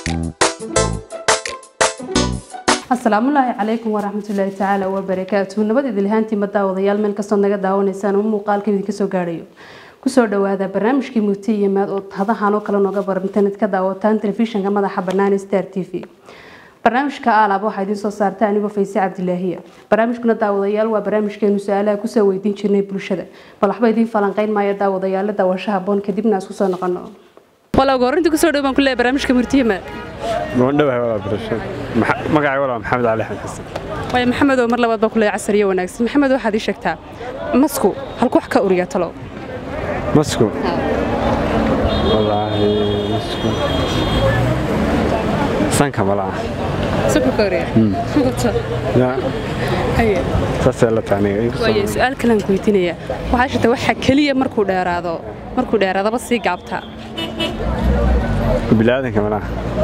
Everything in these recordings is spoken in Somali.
asalaamullaahi calaykum waraxmatullaahi tacaala wabarakaatu nabad idilhaantii madaawadayaal meel kastood naga daawanaysaan oo muuqaalka idinka soo gaadhayo kusoo dhawaada barnaamijkii mugti iyo maad oo hadahan oo kale nooga baran internet ka daawataan telefishinka madaxa bannaan star t v barnaamijka aalaab waxaa idiin soo saarta anigoo fayse cabdilaahiya barnaamijkuna daawadayaal waa barnaamijkeenu su-aalaha kusoo weydiin jirnay bulshada bal waxba idiin falanqeyn maayo daawadayaala daawashaha boon kadibna isku soo noqono walaa gorinta kusoo dhow baan ku leeyahay barnaamijka murtiyama goondhawahay walaa barasho magacay walaa maxamed cali axmed xasan waayo maxamed oo mar labaad baan ku leeyahay casariyo wanaagsan maxamed waxaad ii sheegtaa masku halku wax ka uriya talo masku wallaahi masku sanka malaa sanku ka uriya ya haye saasee la taaniga waayo su-aal kalaan ku weydiinayaa waxaa sheegtaa waxa keliya markuu dheeraado markuu dheeraadaba sii gaabtaa bilaadanka malaa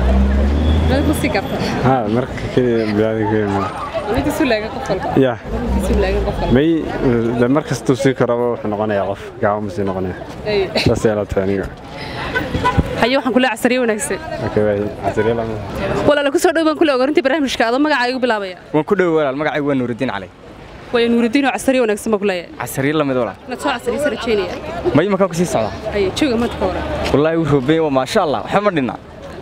ma sii gaabtaa ha marka keliya bilaadanka malaa intiisu laaga qof walba ya intiisu laaga qof walba may de mar kastuu sii karaba wuxuu noqonayaa qof gaabama sii noqonaya haye saasee la taaniga haye waxaan ku leeyahay casariyo wanaagsan okay waay casriye lama walaala kusoo dhow baan ku leeyahay gorinta barnaamijka adoo magacaaga igu bilaabaya waan ku dhow walaal magacaygu waa nuurudiin cali waayo nuurudiin oo casariyo wanaagsan baan ku leeyahay casariye lamid walaal inaad soo casariysa rajeynaya may makaan ku sii socdaa haye jooga maanta ka waran wallaahi wuu roobey waa maasha allah waxba ma dhinna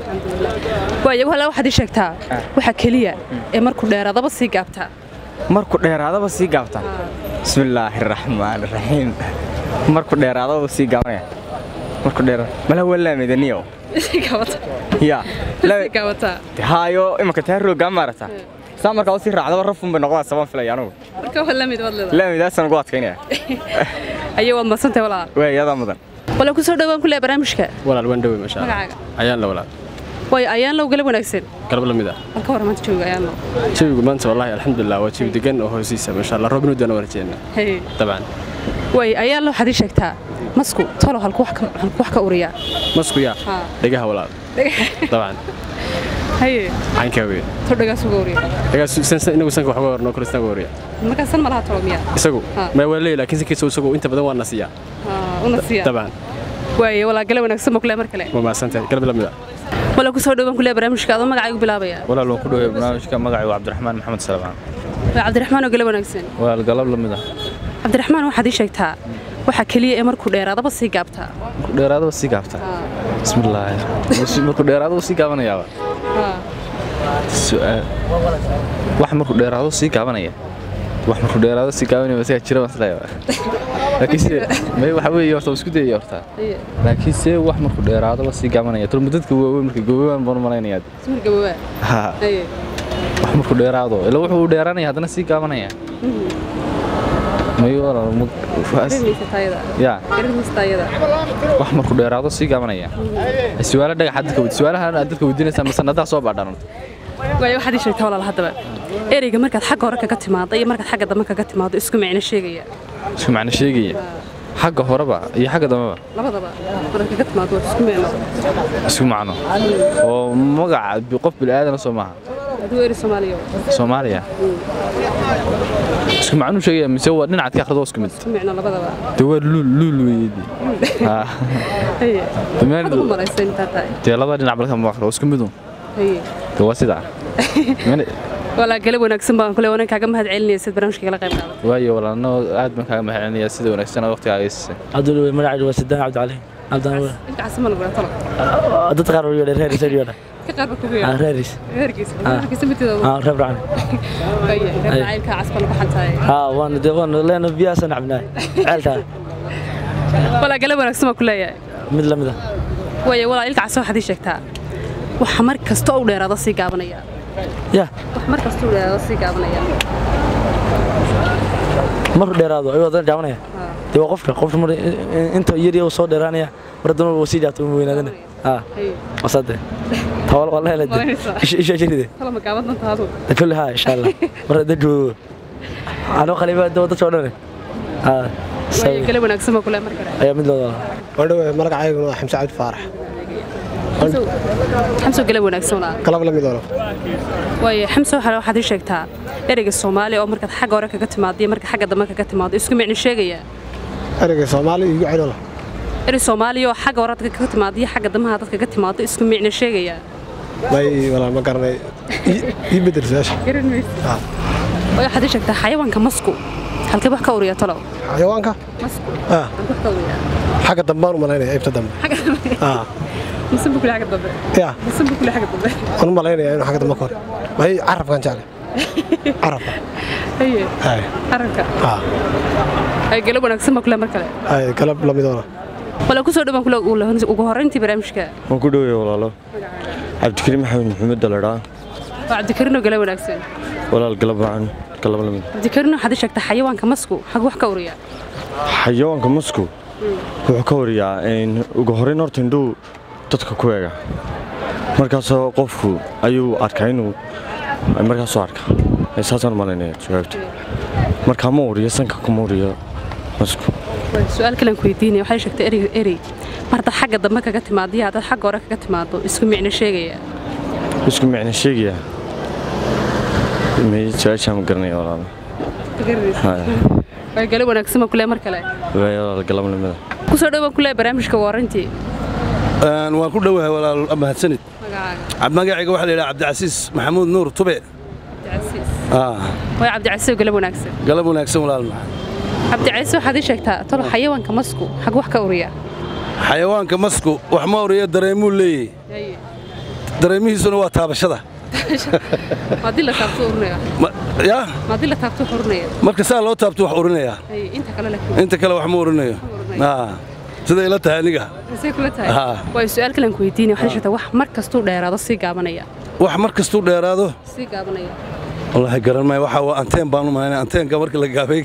waayo walaal waxaad ii sheegtaa waxa keliya ee markuu dheeraadaba sii gaabtaa markuu dheeraadaba sii gaabta bismillaahi raxmaani raxiim markuu dheeraadaba sii gaabanaya markuu dheeraad malaa waa laamidaniyo sii gaabata ya sii gaabataa haayo imanka taa roogaa maarata saa markaa usii raacdaba rafun bay noqdaa sabaan filaya anugu marka waa lamid waad leedahay laamidaasaan ugu adkaynaya ayo waad madsantay walaal waay adaa mudan walaal kusoo dhowaan ku leeyahay barnaamijka walaal waan dhowey masha Allah magacaaga ayaan la walaal waayo ayaan low galab wanaagsan galab la mid ah bal ka waran maanta jooga ayaan low jawigu maanta wallaahi alxamdulilah waa jawi degan oo hoosiisa masha Allah roob nuudana waan rajeynaa haye dabcan waayo ayaan low waxaad ii sheegtaa masku tolo halku wax ka halku wax ka uriyaa masku yaa Ha. dhegaha walaal dabcan haye caynkaa wey to dhagaas uga uriya dhegaas san- inagu sanka wax uga warno kale isnaga wariya markaa san malaha tolo miyaa isagu Ha. ma waa leeyahay laakiin sankiisa isagu inta badan waa nasiyaa una siiya dabcan waayo walaa galab wanaagsan baa ku leeyahay mar kale waa mahadsantahay galab la mid ah walaa kusoo dhowaan ku leeyahay barnaamijka adoo magacaaga bilaabaya walaal waan ku dhawey barnaamijka magacaygu cabdiraxmaan maxamed salmaan waa cabdiraxmaan oo galab wanaagsan walaal galab la mid ah cabdiraxmaan waxaad ii sheegtaa waxa keliya ee markuu dheeraadaba sii gaabtaa markuu dheeraadaba sii gaabta bismillaahi markuu dheeraadaba sii gaabanayaaba su'aal wax markuu dheeraado sii gaabanaya wax markuu dheeraado sii gaabanaya masaga jira baan isleeyahay laakiin se may waxa weeye horta waa isku dayaya horta laakiin se wax markuu dheeraadaba sii gaabanaya tol dadka waaweyn marka gobobaan baan u malaynayaa sumir gabawaa ha haye wax markuu dheeraado ila wuxuu dheeraanaya haddana sii gaabanaya may walaal mug garanaysa taayada yaa garanaysa taayada wax markuu dheeraado sii gaabanaya su'aalo dhagax dadka weydi su'aalahan aad dadka weydiinaysaa mise nadaa soo baadhaan waayo waxaad ii sheegtaa walaal haddaba ereyga markaad xagga hore kaga timaado iyo markaad xagga dambe kaga timaado isku micno sheegaya isku macno sheegaya xagga horeba iyo xagga dambeba labadaba markaad kaga timaado waa isku micno isku macno oo magaca bi- qof bilaaadana soo maaha aduu eri soomaaliya soomaaliya isku macnuu sheegaya mise waa dhinacaad ka akhrido waa isku mid isku micno labadaba dee waa luul luul weeydi haye Dhammaan- waxaad ugu malaysay intaa tahay dee labada dhinac balka ma akhrido waa isku midu haye dee waa sidaa Mana- walaa galab wanaagsan baan kule wanan kaaga mahad celinaya sid barnaamijka kala qayb qaadata waayo walaalno aad baan kaaga mahadcelinayaa sida wanaagsan waqtigaaga siisay cabdul magacaydu waa sidaan cabdicali cabdaan inta casama lagu talo dad qaar u yeedhay reeris u yeedhay ka qaar ba kugu ah yaa reeris herkiisa herkiisa mitida ah reeb racan haye reer caylka casban ku xantaay ah waan de waan leena biyaa san cabnaa ceelta walaa galab wanaagsan baan ku leeyahay mid lamid ah waayo walaa ilka casa waxaad ii sheegtaa waxa mar kasta u dheeraado sii gaabanaya ya wax mar kasta u dheeraado sii gaabanaya markuu dheeraado ayuu haddana jaabanaya dee waa qofka qofka mar inta yar yar soo dheeraanaya mar haddana waa sii jaabta uma weynaadana ah haye wasade tawal waa leela Malaynaysaa. isha jiride kala ma gaaban doontaa aduu kulli ha insha Allah mar hadda joogo anoo qaliba dadka oo dhan ah waayo galab wanaagsan baan ku leeyahay mar kale ayaa mid loo wadhawe magacayguna waa xamse cabdi faarax xamso galab wanaagsan walaa galab la mid walo waayo xamso waxa waxaad ii sheegtaa ereyga soomaali oo markaad xagga hore kaga timaado iyo marka xagga dambe kaga timaado isku micno sheegaya ereyga soomaali igu celola erey soomaaliya oo xagga hore dadka kaga timaado iyo xagga damaha dadka kaga timaado isku micno sheegaya may walaal ma garanay Ii- ii bedel su-aasha garan maysid Ah. way waxaad ii sheegtaa xayawaanka masku halkee wax ka uriya talow xayawaanka masku Ah, halkee wax ka uriya xagga dambaan u malaynaya ibta dambe Ah, musan buu kule xagga dambe ya musan buu kule xagga dambe waan u malaynaya inuu xagga dambe ka hor may carabkan jeclay carabka haye hay aragka ah ay galab wanaagsan baa kule mar kale hay galab lamidoona wala kusoo dhawaan kule ugu horreyntii barnaamijka waan ku dhowaya walaalo cabdikariim maxamed maxamed daladhaa waa cabdikariin oo galab wanaagsan walaal galab wacan galab lamid cabdikariin waxaad ii sheegtaa xayawaanka masku xag wax ka uriya xayawaanka masku wuxuu ka wariyaa in ugu horreyn horta indhuu dadka ku eega markaasoo qofku ayuu arkaa inuu markaasoo arka Ee, saasaan malaynaya jawaabta markaa ma uriyo sanka kuma uriyo masku su-aal kalen ku weydiinaya waxay sheegtay erey erey mar haddaad xagga dambe kaga timaado iyo haddaad xagga hore kaga timaado isku micno sheegaya isku micna sheegaya may su-aashaa ma garanaya walaalo Haya. waa galab wanaagsan baa kule mar kale Waaya walaal galab lamida kusoo dhawaan kule barnaamijka warrantii Een, waan ku dhowahay walaal mahadsanid magacaaga Cab- magacayga waxaa la yidhaha cabdicasiis maxamuud nuur tube cabdicasiis Ah, way cabdicasiis oo galab wanaagsan galab wanaagsan walaal maxamed cabdicasiis waxaad ii sheegtaa tolo xayawaanka masku xag wax ka uriya xayawaanka masku wax ma oriyo dareemuu leeyahay dareemihiisuna waa taabashada maadii la taabto urinaya Ma- yaa maadii la taabto wax urinaya marka saa loo taabto wax urinayaa Haye, inta kale laakiin inta kale wax ma urinayo Ah, siday ila tahay aniga Say kula tahay Ah. waa su-aal kalen ku weydiinaya waxaad ii sheegtaa wax mar kastuu dheeraado sii gaabanaya wax mar kastuu dheeraado sii gaabanaya wallaahi garan maayo waxaa waa anteen baan u malaynaya anteenka marka la gaabay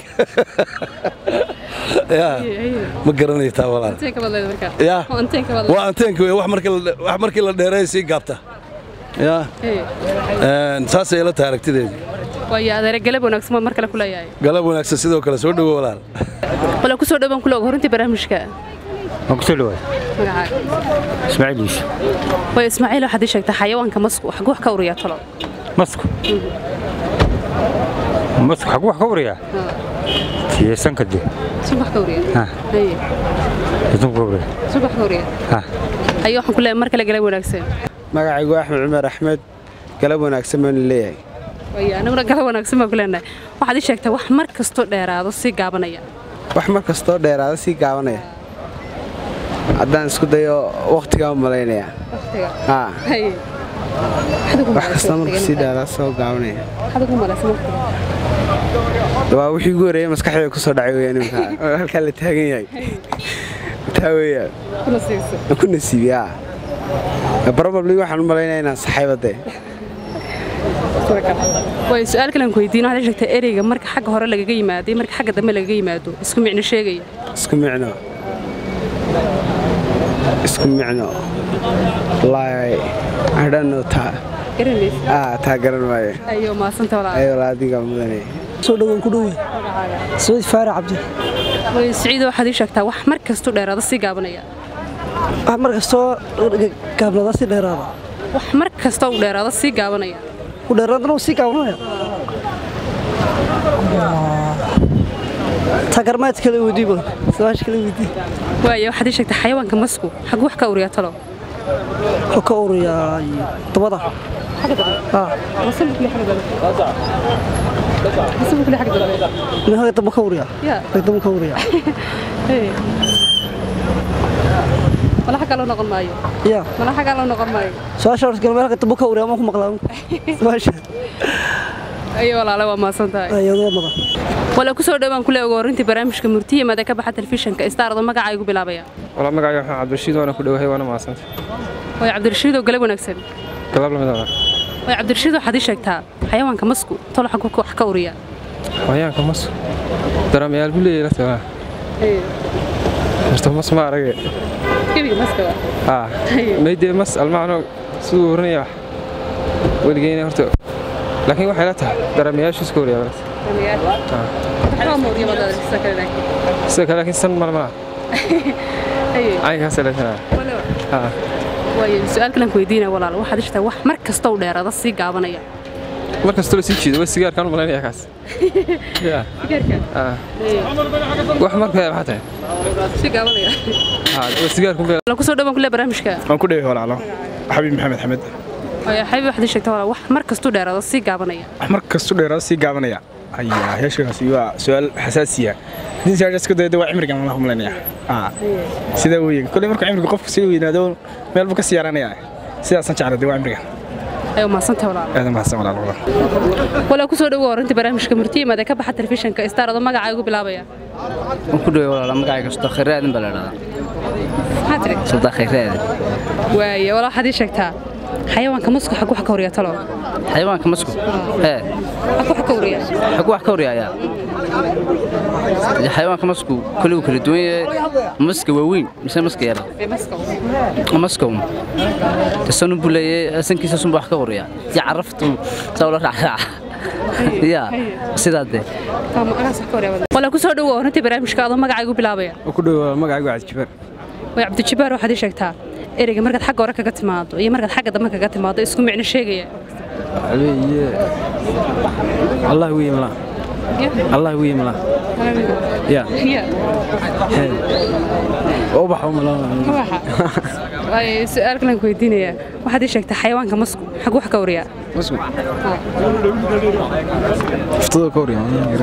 yaa ma garanayo taa walaal anteenka baad leedahay markaa yaa waa anteenka baad waa anteenka wey wax markii la- wax markii la dheereeyo sii gaabta yaa leedahay Een, saasay ila tahay aragtideedii waayo adeere galab wanaagsan baa mar kale ku leeyahay galab wanaagsan sidoo kale soo dhowo walaal wala kusoo dhawaan kule ugu horreyntii barnaamijka waan kusoo dhawaay magacaaga ismaaciil yuusuf way ismaaciil waxaad ii sheegtaa xayawaanka masku xag wax ka uriya talo masku masku xagu wax ka wariyaa tiyesanka de sun wax ka uriya Ha. haye tiyesanku ka wariyaa sun wax ka uriya Ha. haye waxaan ku leeyahay mar kale galab wanaagsan magacaygu axmed cumar axmed galab wanaagsan baan leeyahay waayo aniguna galab wanaagsan baan ku leenahay waxaad ii sheegtaa wax mar kastoo dheeraado sii gaabanaya wax mar kastoo dheeraada sii gaabanaya haddaan isku dayo wakhtigaan u malaynaya waqtiga haa haye wax kastoo marka sii dheeraada soo gaabanaya waxaad ugu malaysan waqtiga waa wixii ugu horeeyay maskaxdayda ku soo dhacay weeyaan imika oo halkaa la taagan yahay taa weeyaan kuna siiso aan ku nasiibi haa probably waxaan u malaynaya inaan saxayba dee waayo su-aal kalen ku weydiin waxaad ii sheegtaa ereyga marka xagga hore lagaga yimaado iyo marka xagga dambe lagaga yimaado isku micno sheegaya isku micno isku micno wallaahi I don't know taa garanaysa ah taa garan maayo ayo maasanta walaa ayuu laadiga mudanaya soo dhawaan ku dhowe saciid faarax cabdi waayo siciido waxaad ii sheegtaa wax mar kastuu dheeraado sii gaabanaya wax mar kastoo gaabnada si dheeraada wax mar kastoo u dheeraado sii gaabanaya ku dheeraadana uu sii gaabanaya tagarmaad kale weydii badan sabaash kale weydii waayo waxaad ii sheegtaa xayawaanka masku xag wax ka uriya talo wuxuu ka ururiyaa dabada haa nin haga damba ka uriyaa haga damba ka uriyaa mala xaggaa loo noqon maayo ya mala xaggaa loo noqon maayo su-aasha horta galmeel haga damba ka uriyaa ma ku maqlaa su-aasha ayo walaale waa maasan tahay ayadoo madan wala ku soo dhowaan kule ugu horreyntii barnaamijka murtiya maada ka baxa telefishinka istaardo magacaa igu bilaabaya walaa magacayga waxaan cabdirashiid waana ku dhowahay waana mahadsanta waayo cabdirashiidoo galab wanaagsan galab lamid ah waayo cabdirashiid waxaad ii sheegtaa xayawaanka masku tolo xag wax ka uriya xayaanka mas daramayaal buu leeyahay lafta waa horta mas ma arage kebiga maska haa maydee mas almacno siduu oranaya wax weligeyna horta laakiin waxay la tahay daramayaashu iska wariyaa sida kale laakiin san malmala caynkaas leesanaa haa waayo su-aal kalan ku weydiinaya walaal waxaad ishtaa wax mar kasta u dheeraada sii gaabanaya mar kastoo la sii jeedo waa sigaarkaan u malaynaya kaas Ya. Ah. wax marka maxaa tahay sii gaabanaya haa waa sigaarkun bee wala ku soo dhowaan kule barnaamijka waan ku dheehay walaalo xabiib maxamed xamed xabi waxaad ii sheegtaa walaal wax mar kastuu dheeraado sii gaabanaya wax mar kastu dheeraado sii gaabanaya ayaa heeshaasi waa su-aal xasaasiya haddii su-aashaas ku dayda waa cimrigan la humlaynaya sidaa weeye kolley markuu cimriga qofku sii weynaado meel buu ka sii yaranaya sidaasaan jeclay dee waa cimrigan ayo mahadsantahay walaal aad mahadsan walaal walaal walaa kusoo dhawo horinta barnaamijka murtiyimaad ee ka baxa telefishinka star adoo magacaa ugu bilaabaya waan ku dhawey walaal magacayga sodon khayraadin baa la dhahdaa maxaa tiri sodon khayraadin waaye walaa waxaad ii sheegtaa xayawaanka masku xag wax ka horiya talo xayawaanka masku ee xag wax ka horiya xag wax ka horiya ayaa xayawaanka masku kule wuu kala duwan yahay maska waaweyn mise maska yara maska tasanun buu leeyahay sankiisa sunba wax ka horiya iyo caraftu saa ula raacraaca ya sidaa dee walaa kusoo dhawo horinta barnaamijka adoo magacaa ugu bilaabaya waan ku dhawey magacaygu cabdijibaar way cabdijibaar waxaad ii sheegtaa ereyga markaad xagga hore kaga timaado iyo markaad xagga dambe kaga timaado isku micno sheegaya علي الله ويملا الله ويملا يا وبح وملا waaye su-aal kalan ku weydiinayaa waxaad ii sheegtaa xayawaanka masku xag wax ka horiyaa مسكو افتضل كوريا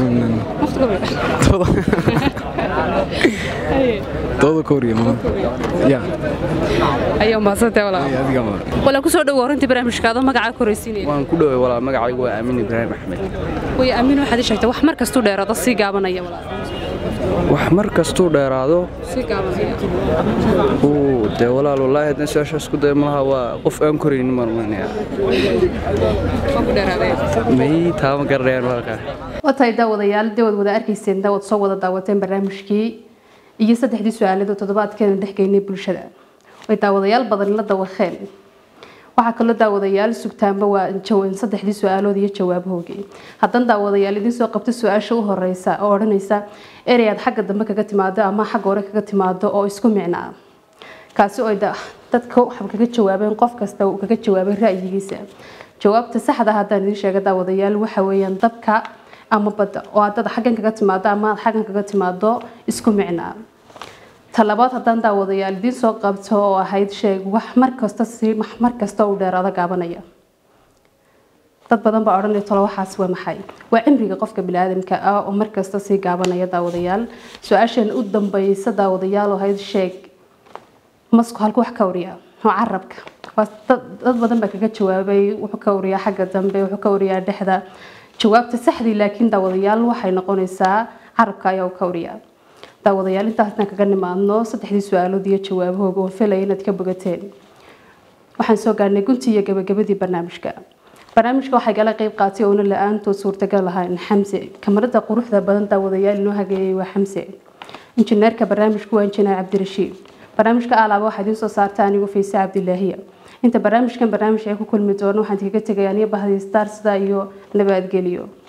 todo كوريا يا ayaa mahadsantahay walaa walaa kusoo dhawo horintii barnaamijka adoo magacaa koraysiinaya waan ku dhawey walaal magacaygu waa aamin ibraahim axmed way amiin waxaad ii sheegtaa wax mar kastuu dheeraado sii gaabanaya walaa wax mar kastuu dheeraado sii gaabanaya uu dee walaal wallaahi haddaan su-aashaas ku daya malaha waa qof aan koraynin maan umaynaya waan ku dheeraadaya may taama garanayaan walaalkaa watahay daawadayaal daawad wada arkayseen daawad soo wada daawateen barnaamijkii iyo saddexdii su-aaleed oo toddobaadkeena dhexgeynay bulshada way daawadayaal badan la dawaqeen waxaa kaloo daawadayaal sugtaanba waa jawan saddexdii su-aalood iyo jawaabhoogii haddana daawadayaal idiin soo qabta su-aasha u horeysa oo odhanaysa erey aad xagga dambe kaga timaado ama xagga hore kaga timaado oo isku micno ah kaasi oo dadka waxaa kaga jawaabeen qof kasta uu kaga jawaabay ra'yigiisa jawaabta saxda ah haddaan idiin sheega daawadayaal waxa weeyaan dabka ama badda oo haddaad xaggan kaga timaado ama aad xaggan kaga timaado isku micno ah talabaad haddaan daawadayaal idiin soo qabto oo ahayd sheeg wax mar kasta si mar kasta u dheeraado gaabanaya dad badan baa odhanaya tolo waxaas waa maxay waa cimriga qofka biniaadamka ah oo mar kasta sii gaabanaya daawadayaal su-aashan u dambeysa daawadayaal oo ahayd sheeg masku halku wax ka wariyaa oo carabka dad badan baa kaga jawaabay wuxuu ka wariyaa xagga dambe wuxuu ka wariyaa dhexda jawaabta saxdii laakiin daawadayaal waxay noqonaysaa carabka ayaa u ka wariyaa daawadayaal intaasna kaga nimaadno saddexdii su-aalood iyo jawaabahooga oo filaya inaad ka bogateen waxaan soo gaarnay guntii iyo gabagabadii barnaamijka barnaamijka waxay gala qeyb qaatay oona la-aantood suurtagal ahayn xamse kamarada quruxda badan daawadayaal inoo hageeyay waa xamse injineerka barnaamijku waa injineer cabdirashiid barnaamijka alaaba waxaa idiin soo saarta anigu fiise cabdilaahiya inta barnaamijkan barnaamij ay ku kulmi doono waxaan kaga tegaya aniga bahdii star sida iyo nabadgeliyo